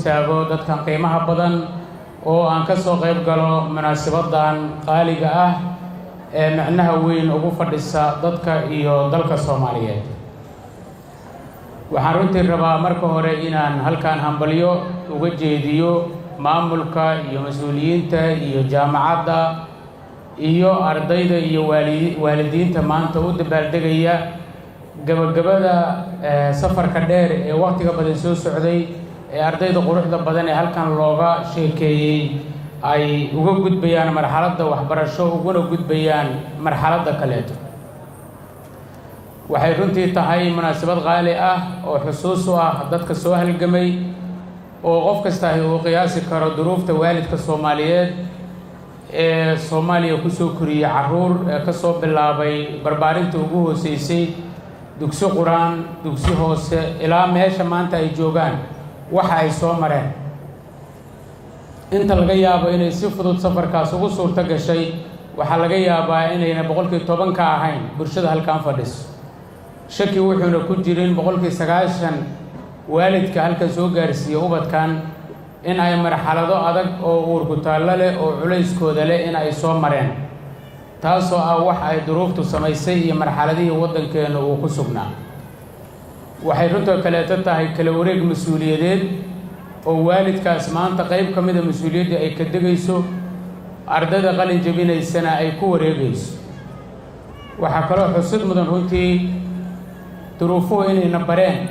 istaago dadkan qiimaha badan oo aan ka soo qayb galo munaasabaddan qaaliga ah ee micnaha weyn ugu fadhisa dadka iyo dalka soomaaliyeed waxaan runtii rabaa marka hore inaan halkan hambalyo uga jeediyo maamulka iyo mas-uuliyiinta iyo jaamacadda iyo ardayda iyo waali waalidiinta maanta u dabaaldegaya gabagabada safarka dheer ee wakhtiga badan soo socday ee ardayda quruxda badan ee halkan looga sheekeeyey ay uga gudbayaan marxaladda waxbarasho uguna gudbayaan marxaladda kaleeto waxay runtii tahay munaasabad qaali ah oo xusuus u ah dadka soo halgamay oo qof kastahi uu qiyaasi karo duruufta waalidka soomaaliyeed ee soomaaliya kusoo koriyey carruur ee ka soo bilaabay barbaarinta ugu hooseysay dugsi qur-aan dugsi hoose ilaa meesha maanta ay joogaan waxa ay soo mareen inta laga yaabo inay si fudud safarkaas ugu suurto gashay waxaa laga yaabaa inayna boqolkii toban ka ahayn bulshada halkan fadhiso shaki wuxuuna ku jirin boqolkii sagaashan waalidka halkan soo gaarsiiya ubadkan in ay marxalado adag oo uurku taallo leh oo culayskooda leh in ay soo mareen taasoo ah wax ay duruuftu samaysay iyo marxaladihii waddankeenna uu ku sugnaa waxay runtoo kaleeto tahay kala wareeg mas-uuliyadeed oo waalidkaas maanta qayb ka mida mas-uuliyaddii ay ka degayso ardayda qalin jebinaysana ay ku wareegayso waxaa kaloo xusid mudan runtii duruufuhu inayna bareen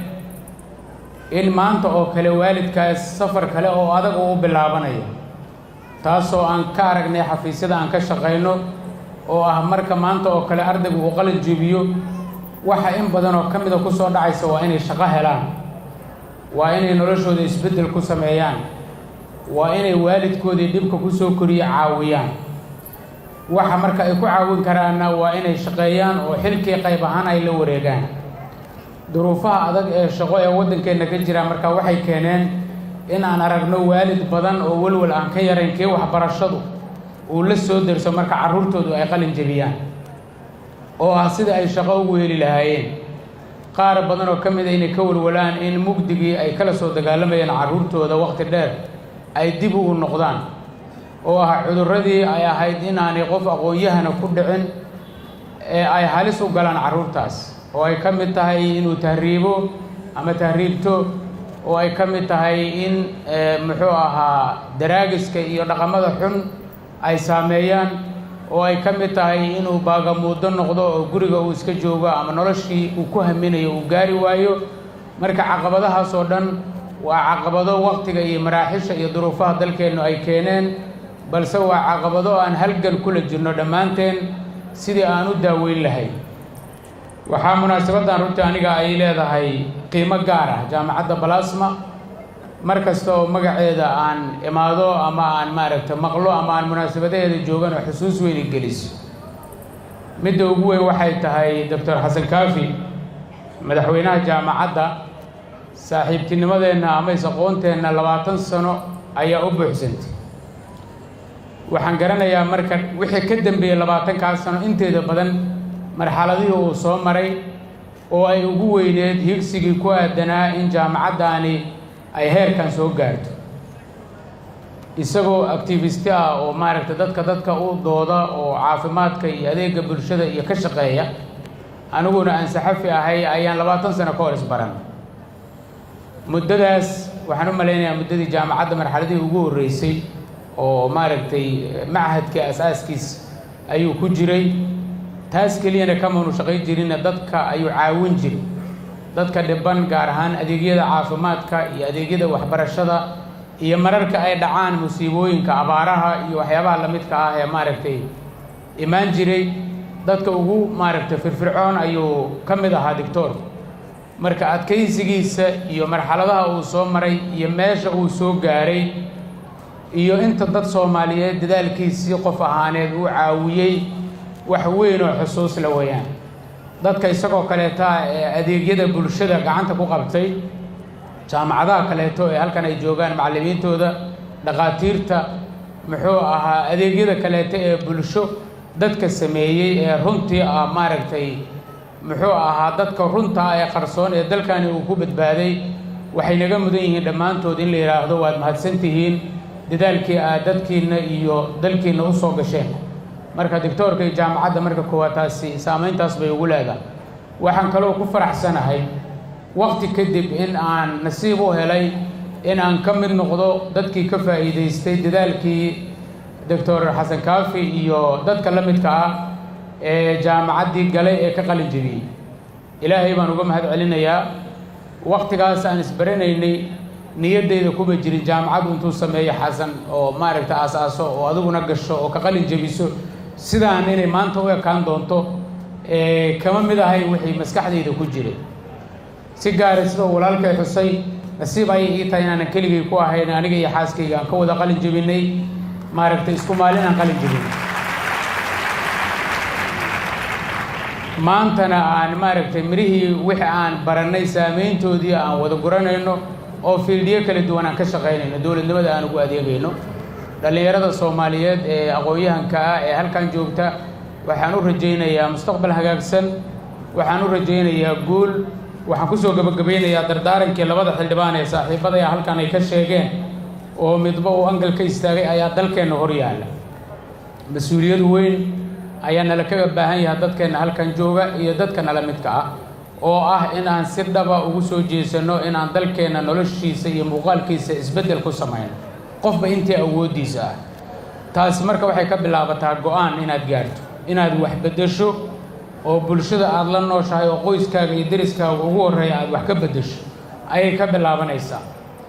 in maanta oo kale waalidkaas safar kale oo adag uu u bilaabanayo taasoo aan ka aragnay xafiisyada aan ka shaqayno oo ah marka maanta oo kale ardaygu uu qalin jebiyo waxa in badan oo ka mida ku soo dhacaysa waa inay shaqo helaan waa inay noloshooda isbeddel ku sameeyaan waa inay waalidkoodii dhibka ku soo koriye caawiyaan waxa marka ay ku caawin karaanna waa inay shaqeeyaan oo xilkii qayb ahaan ay la wareegaan duruufaha adag ee shaqo ee waddankeenna ka jira marka waxay keeneen in aan aragno waalid badan oo welwel aan ka yarayn kii waxbarashadu uu la soo derso marka carruurtoodu ay qalin jebiyaan oo ah sida ay shaqo ugu heli lahaayeen qaar badan oo ka mida inay ka walwalaan in mugdigii ay kala soo dagaalamayeen carruurtooda wakhti dheer ay dib ugu noqdaan oo ah cudurradii ay ahayd inaanay qof aqoon-yahana ku dhicin ee ay halis u galaan carruurtaas oo ay ka mid tahay inuu tahriibo ama tahriibto oo ay ka mid tahay in muxuu ahaa daraagiska iyo dhaqamada xun ay saameeyaan oo ay ka mid tahay inuu baagamuuddo noqdo oo guriga uu iska joogo ama noloshii uu ku haminayo uu gaari waayo marka caqabadahaas oo dhan waa caqabado wakhtiga iyo maraaxisha iyo duruufaha dalkeennu ay keeneen balse waa caqabado aan halgan kula jirno dhammaanteen sidii aan u daaweyn lahayn waxaa munaasabaddan runtii aniga ay leedahay qiimo gaar ah jaamacadda balasma mar kasta oo magaceeda aan imaado ama aan maaragta maqlo ama aan munaasabadaheeda joogan oo xusuus weyni geliso midda ugu weyn waxay tahay doctor xasan kaafi madaxweynaha jaamacadda saaxiibtinimadeenna ama is-aqoonteenna labaatan sano ayaa u buuxsantay waxaan garanayaa marka wixii ka dambeeyey labaatankaas sano inteeda badan marxaladihii uu soo maray oo ay ugu weyneed higsigii ku aadanaa in jaamacaddaani ay heerkan soo gaarto isagoo activisti ah oo maaragta dadka dadka u dooda oo caafimaadka iyo adeega bulshada iyo ka shaqeeya aniguna aan saxafi ahay ayaan labaatan sano ka hor isbaran muddadaas waxaan u malaynayaa muddadii jaamacadda marxaladihii ugu horreysay oo maaragtay machadkii as-aaskiis ayuu ku jiray taas keliyana kamanu shaqayn jirinna dadka ayuu caawin jiray dadka dhiban gaar ahaan adeegyada caafimaadka iyo adeegyada waxbarashada iyo mararka ay dhacaan musiibooyinka abaaraha iyo waxyaabaha lamidka ah ee maaragtay imaan jiray dadka ugu maaragtay firfircoon ayuu ka mid ahaa dictor marka adkaysigiisa iyo marxaladaha uu soo maray iyo meesha uu soo gaaray iyo inta dad soomaaliyeed dadaalkiisii qof ahaaneed uu caawiyey wax weyn oo xusuus la weeyaan dadka isagoo kaleeta ee adeegyada bulshada gacanta ku qabtay jaamacadaha kaleeto ee halkan ay joogaan macallimiintooda dhakhaatiirta muxuu ahaa adeegyada kaleeto ee bulsho dadka sameeyey ee runtii ah maaragtay muxuu ahaa dadka runta ee qarsoon ee dalkani uu ku badbaaday waxay naga mudan yihiin dhammaantood in la yidhaahdo waad mahadsan tihiin dadaalkii aad dadkiinna iyo dalkiinna u soo gasheen marka doctoorka iyo jaamacadda marka koowaad taasi saamayntaas bay ugu leedahay waxaan kaloo ku faraxsanahay waqti kadib in aan nasiib u helay in aan ka mid noqdo dadkii ka faa'iidaystay dadaalkii doctor xasan kaafi iyo dadka la midka ah ee jaamacaddii galay ee ka qalin jebiyey ilaahay baan uga mahad celinayaa waqtigaas aan isbaranaynay niyaddayda kuma jirin jaamacaddu intuu sameeyo xasan oo maaragta aas-aaso oo adiguna gasho oo ka qalin jebiso sidaan inay maanta u ekaan doonto kama mid ahay wixii maskaxdayda ku jiray si gaara sidoo walaalkay xusay nasiib ayay ii tahay inaanan keligay ku ahayn aniga iyo xaaskayga aan ka wada qalin jebinay maaragtay isku maalin aan qalin jebinay maantana aan maaragtay mirihii wixii aan barannay saameyntoodii aan wada guranayno oo fiildiyo kala duwan aan ka shaqaynayno dowladnimada aan ugu adeegayno dhallinyarada soomaaliyeed ee aqoon-yahanka ah ee halkan joogta waxaan u rajaynayaa mustaqbal hagaagsan waxaan u rajaynayaa guul waxaan kusoo gabagabaynayaa dardaarankii labada xildhibaan ee saaxiibadaya halkan ay ka sheegeen oo midba uu angal ka istaagay ayaa dalkeenna hor yaalla mas-uuliyad weyn ayaa nala kaga baahan yahay dadkeenna halkan jooga iyo dadka nala midka ah oo ah in aan si dhaba ugu soo jeesanno in aan dalkeenna noloshiisa iyo muuqaalkiisa isbeddel ku samayno qofba intii awooddiisa ah taasi marka waxay ka bilaabataa go-aan inaad gaarto inaad wax beddesho oo bulshada aada la nooshahay oo qoyskaaga iyo deriskaaga ugu horreeya aada wax ka beddesho ayay ka bilaabanaysaa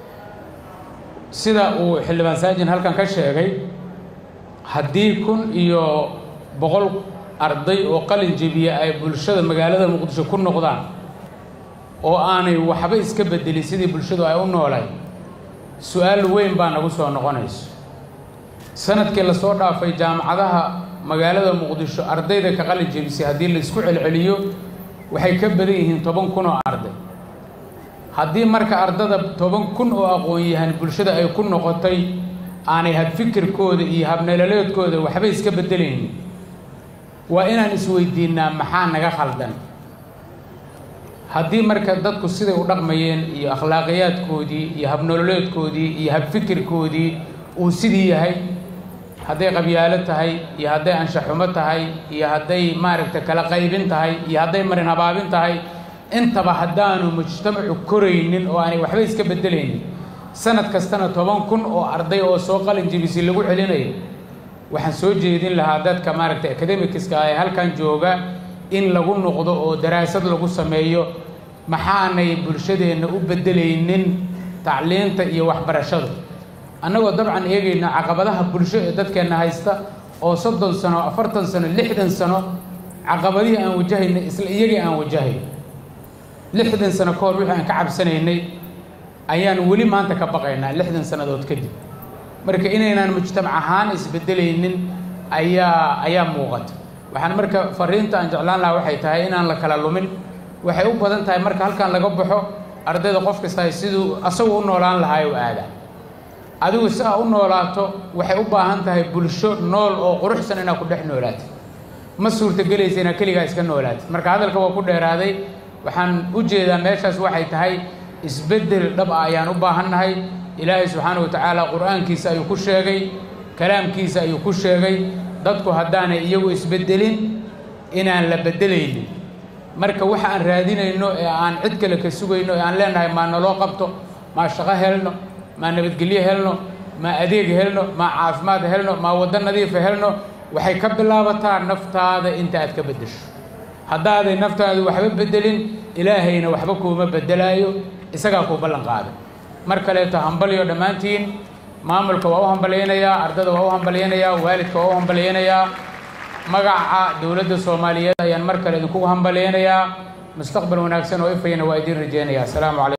sida uu xildhibaan saajin halkan ka sheegay haddii kun iyo boqol arday oo qalin jebiya ay bulshada magaalada muqdisho ku noqdaan oo aanay waxba iska beddelin sidii bulshadu ay u noolay su-aal weyn baa nagu soo noqonayso sanadkii lasoo dhaafay jaamacadaha magaalada muqdisho ardayda ka qalin jebisay haddii la isku celceliyo waxay ka badan yihiin toban kun oo arday haddii marka ardada toban kun oo aqoon-yahan bulshada ay ku noqotay aanay habfikirkooda iyo habnololeedkooda waxba iska beddelaynin waa inaan isweydiinnaa maxaa naga khaldan haddii marka dadku siday u dhaqmayeen iyo akhlaaqiyaadkoodii iyo habnololeedkoodii iyo habfikirkoodii uu sidii yahay hadday qabyaalo tahay iyo hadday anshaxumo tahay iyo hadday maaragta kala qaybin tahay iyo hadday marin habaabin tahay intaba haddaanu mujtamacu koraynin oo aanay waxba iska beddelaynin sanad kastana toban kun oo arday oo soo qalin jebisay lagu celinayo waxaan soo jeedin lahaa dadka maaragtay academicska ee halkan jooga in lagu noqdo oo daraasad lagu sameeyo maxaanay bulshadeenna u beddelaynin tacliinta iyo waxbarashada annagoo dabcan eegayna caqabadaha bulsho ee dadkeenna haysta oo soddon sano afartan sano lixdan sano caqabadihii aan wajahayna isla iyagii aan wajahayn lixdan sano ka hor wixii aan ka cabsanaynay ayaan weli maanta ka baqaynaa lixdan sannadood kadib marka inaynaan mujtamac ahaan isbeddelaynin ayaa ayaa muuqata waxaan marka fariinta aan jeclaan lahaa waxay tahay inaan la kala lumin waxay u badan tahay marka halkan laga baxo ardayda qof kastahay siduu asagu u noolaan lahaa u aadaa adigu si aa u noolaato waxay u baahan tahay bulsho nool oo quruxsan inaad ku dhex noolaato ma suurtagelaysa inaad keligaa iska noolaatid marka hadalka waa ku dheeraaday waxaan u jeedaa meeshaas waxay tahay isbeddel dhab ah ayaan u baahannahay ilaahay subxaana wa tacaala qur-aankiisa ayuu ku sheegay kalaamkiisa ayuu ku sheegay dadku haddaanay iyagu isbeddelin inaan la beddelaynin marka waxa aan raadinayno ee aan cid kale ka sugayno ee aan leenahay maa naloo qabto maa shaqo helno maa nabadgelyo helno maa adeeg helno maa caafimaad helno maa waddo nadiifa helno waxay ka bilaabataa naftaada inta aad ka beddesho haddaaday naftaadu waxba beddelin ilaahayna waxba kuuma beddelaayo isagaa kuu ballan qaaday mar kaleeto hambalyo dhammaantiin maamulka waa u hambalyaynayaa ardada waa u hambalyaynayaa waalidka waa u hambalyaynayaa magaca dowladda soomaaliyeed ayaan mar kale idinkugu hambalyaynayaa mustaqbal wanaagsan oo ifayana waa idiin rajeynayaa asalaamu calaykum